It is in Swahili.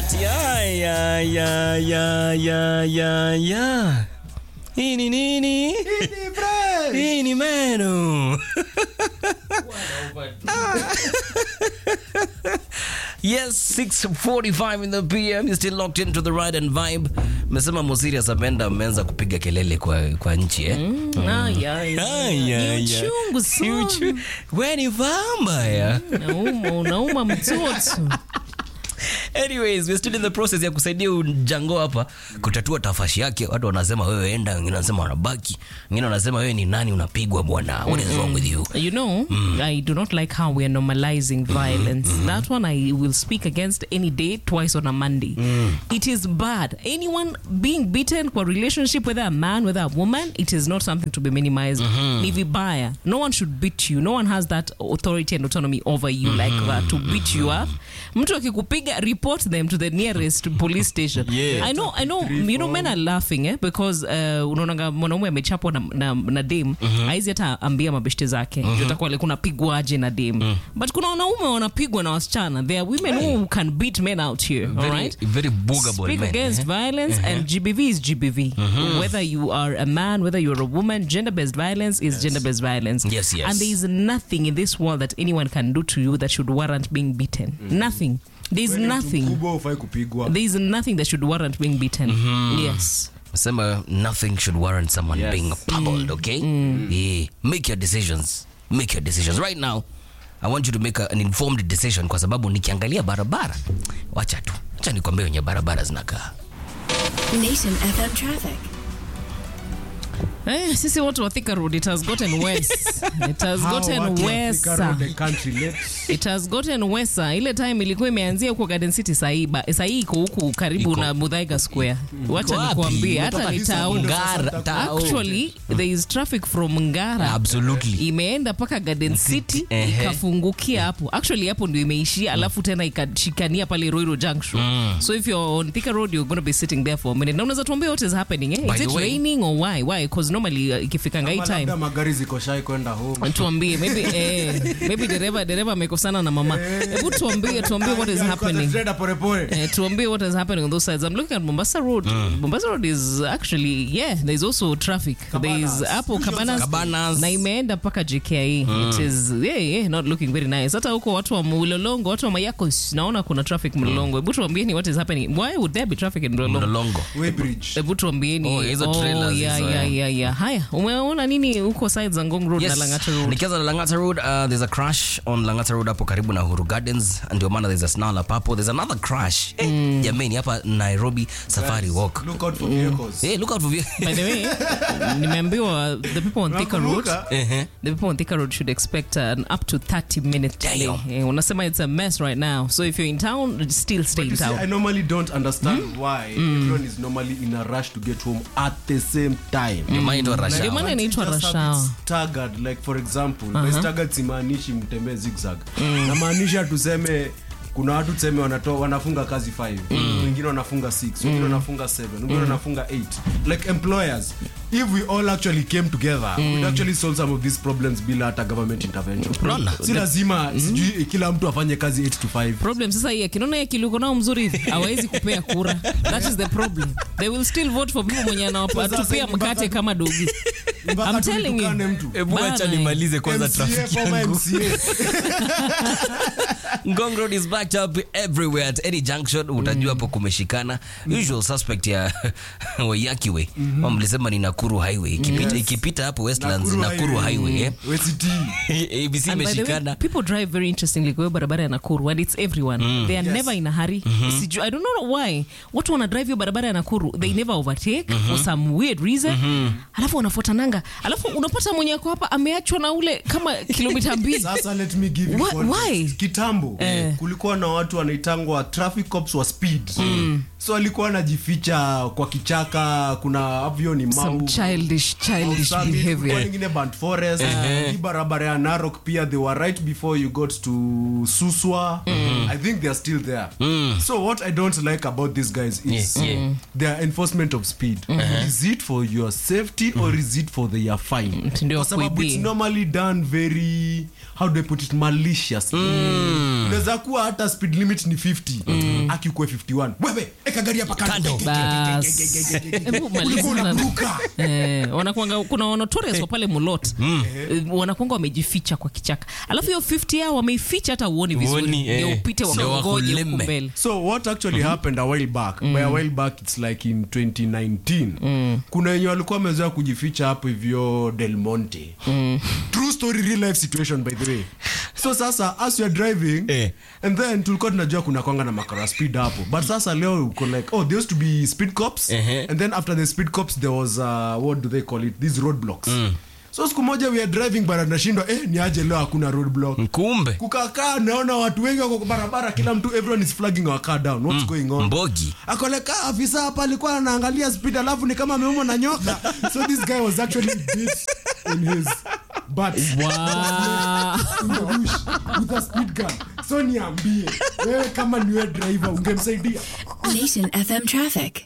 Ati ya ya ya ya ya ya. Hii ni nini? Hii ni menu. Yes, 6:45 in the PM. You're still locked into the ride and vibe. Mesema Mosiria Sapenda ameanza kupiga kelele kwa kwa nchi eh. Ah, ya, ya. Ay, ay, Ni ay. uchungu Si uchu- sana. Wewe ni vambaya. Unauma, unauma mtoto. Anyways, we're still in the process ya kusaidia Jango hapa kutatua tafashi yake. Watu wanasema wewe enda, wengine wanasema wanabaki, wengine wanasema wewe ni nani unapigwa bwana. What is wrong with you? You know, I do not like how we are normalizing violence. That one I will speak against any day, twice on a Monday. It is bad. Anyone being beaten for relationship, whether a man, whether a woman, it is not something to be minimized. Ni vibaya. No one should beat you. No one has that authority and autonomy over you like that to beat you up. Mtu akikupiga, report them to the nearest police station. Yeah. I know, I know, you know, men are laughing eh, because uh, unaonanga mwanaume amechapwa na, na, na dem mm-hmm. aizi hata ambia mabeshte zake mm-hmm. jotakuwa like unapigwaje na dem mm. but kuna wanaume wanapigwa na wasichana there are women who can beat men out here Very, alright very boogable Speak man. against violence and GBV is GBV. Whether you are a man, whether you're a woman, gender based violence is gender based violence. Yes, yes. And there is nothing in this world that anyone can do to you that should warrant being beaten. Nothing. There is nothing. mkubwa ufai kupigwa There is nothing that should warrant being beaten. Yes. Sema nothing should warrant someone Yes. being pummeled, okay? Yeah. Make your decisions. Make your decisions. Right now, I want you to make a, an informed decision kwa sababu nikiangalia barabara, wacha tu. Wacha nikwambie wenye barabara zinakaa. Nation FM traffic. Eh, sisi watu wa Thika Road, it has gotten worse. It has Hao gotten watu wa worse. Thika Road, the country let- It has gotten worse. Ile time ilikuwa imeanzia huko Garden City sahii ba- sahii iko huku karibu Iko. na Muthaiga Square. Wacha wapi? nikuambie hata Imetoka ni Hisa town. Windows Ngara, sasa town. Actually, there is traffic from Ngara. Absolutely. Imeenda mpaka Garden City Ehe. ikafungukia hapo. Actually hapo ndio imeishia alafu tena ikashikania pale Roiro Junction. So if you're on Thika Road you're going to be sitting there for a minute. Na unaweza tuambia what is happening eh? By Is the it way- raining or why? Why? Because normally uh, ikifikanga hii Kama time labda magari ziko shai kwenda home tuambie maybe eh, maybe dereva dereva amekosana na mama hebu tuambie tuambie what is happening Concentrate polepole Eh, tuambie what is happening on those sides i'm looking at mombasa road mombasa road is actually yeah there's also traffic there's hapo cabanas, Cabanas. na imeenda mpaka jkie it is yeah, yeah, not looking very nice hata huko watu wa mlolongo watu wa mayakos naona kuna traffic mlolongo hebu tuambieni what is happening why would there be traffic in mlolongo Mlolongo. Weybridge hebu tuambieni Oh, hizo trailers yeah, hizo, yeah, eh. yeah, yeah. haya umeona nini huko sides za ngong road na Yes. langata road Nikianza na Langata Road, uh, there's a crash on Langata Road hapo karibu na Uhuru Gardens. Ndio maana there's a snarl up hapo. There's another crash. Eh, jamani hapa Nairobi Safari Walk. look out for vehicles Hey, look out for you. By the way, nimeambiwa the people on Thika Road, Unakumbuka? Ehe. the people on Thika Road should expect an up to 30 minute delay. Damn. Eh, unasema it's a mess right now. So if you're in town, still stay You in see, I town. normally don't understand why everyone is normally in a rush to get home at the same time. Ndio maana inaitwa rush Ndio hour. maana inaitwa Just rush have it hour. staggered, like for example by staggered simaanishi mtembee zigzag namaanisha tuseme kuna watu tuseme wanatoa wanafunga kazi 5 wengine wanafunga 6 wengine wanafunga 7 wengine wanafunga 8 like employers if we all actually came together we'd actually solve some of these problems bila hata government intervention Unaona? si lazima sijui kila mtu afanye kazi 8 to 5 problem sasa hii akinaona yeye kiliko nao mzuri hivi hawezi kupea kura that is the problem they will still vote for people mwenye anawatupia Sasa mkate mpaka- kama dogi Mpaka I'm telling you. tulitukane mtu Hebu acha Bana, nimalize kwanza MCA, traffic former yangu. MCA. Ngong Road is backed up everywhere at any junction. Utajua hapo kumeshikana. Usual suspect ya Waiyaki Way. Wao mlisema ni Nakuru Highway. Ikipita ikipita hapo Westlands Nakuru Highway. eh. WCT. ABC And by the way, imeshikana. people drive very interestingly kwa hiyo barabara ya Nakuru and it's everyone. They are never in a hurry. Siju- I don't know why. Watu wana drive hiyo barabara ya Nakuru, they never overtake for some weird reason. Alafu wanafuatananga. Alafu unapata mwenye ako hapa ameachwa na ule kama kilomita mbili. sasa let me give you Why- context. why? kitambo kulikuwa na watu wanaitangwa traffic cops wa speed so alikuwa anajificha kwa kichaka kuna avyo ni Some mau childish childish Summit, kulikuwa behavior. nyingine Burnt forest hii barabara ya narok pia they were right before you got to suswa i think they're still there so what i don't like about these guys is Yeah, yeah. their enforcement of speed is it for your safety or is it for their fine Ndio kwa sababu kuibia. it's normally done very how do i put it maliciously unaweza kuwa hata speed limit ni 50 akikuwe 51 wewe eka gari hapa kando Bas. Hebu maliza Ulikuwa na- unaruka. Eh, wanakuanga kuna notorious wa pale mulot Eh, wanakuanga wamejificha kwa kichaka alafu hiyo 50 yao wameificha hata uoni vizuri Uoni, eh. ndio upite Ndio wakongoje huku wakulime. mbele so what actually happened a while back by a while back it's like in 2019 kuna wenye walikuwa wamezoea kujificha hapo hivyo del monte true story real life situation by the way so sasa as you're driving Eh. and then tulikuwa tunajua kuna kwanga na makara speed hapo but sasa leo uko like oh there used to be speed cops Ehe. and then after the speed cops there was uh, what do they call it these roadblocks so siku moja we are driving bara nashindwa eh ni aje leo hakuna roadblock kumbe kukakaa naona watu wengi wako kwa barabara kila mtu everyone is flagging our car down what's going on mbogi akoleka afisa hapa alikuwa anaangalia speed alafu ni kama ameumwa na nyoka so this guy was actually bit in his butt Wow. in the bush with a speed gun so niambie wewe kama niwe driver ungemsaidia Nation FM traffic.